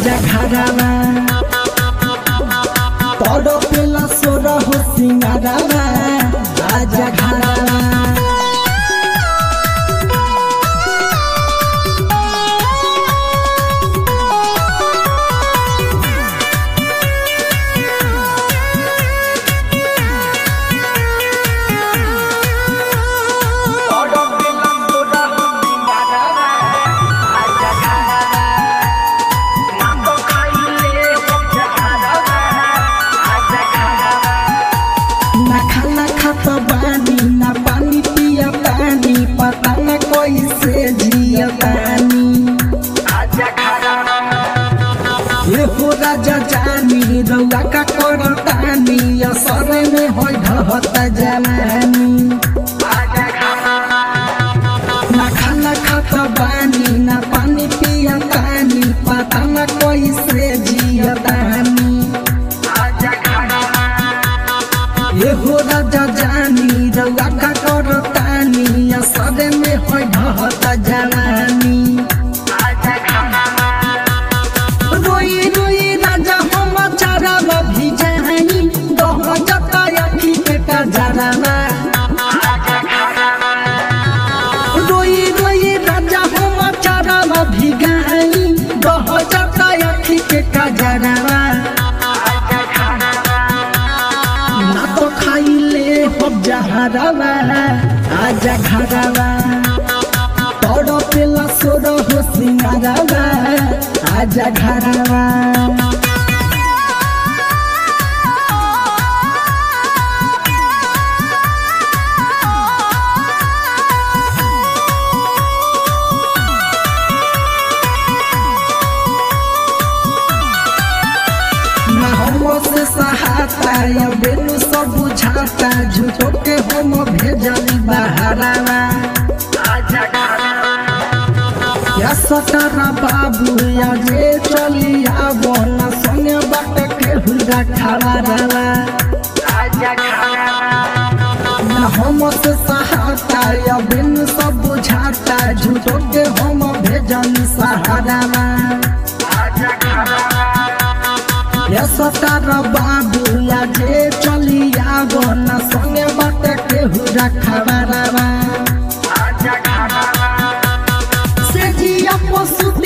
आजा घरवा तोड़ पेला सोर हो सिंगारवा आजा घरवा ना खाना खाता बानी ना पानी पिया पानी पता न कैसे जिया पानी ये हो राजा जानी रौआ का करतानी असर में हो ढहता जवानी ना खाना खाता बानी ना पानी पिया पानी पता न कैसे जिया पानी ये हो राजा जानी रौआ का करतानी असर में हो ढहता जवानी रोई रोई राजा हम चारा भी जानी दह जता अखी के कजरावा रोई रोई राजा हम चारा भी गानी दह जता अखी के कजरावा ना तो खाइले हम जहरावा आजा घरवा तोड़ पेला सोर हो सिंगारवा आजा घरवा ना हम से सहाता या बेनु सब बुझाता झूठो के हम भेजली बहारावा या सतारा बाबू या जे चली आवो ना संगे बाट के हुरा खड़ावा ना हम से सहाता या बेनु सब बुझाता झूठो के हम भेजली सहारावा या सतारा बाबू या जे चली आवो ना संगे बाट के हुरा खड़ावा से जिया पशु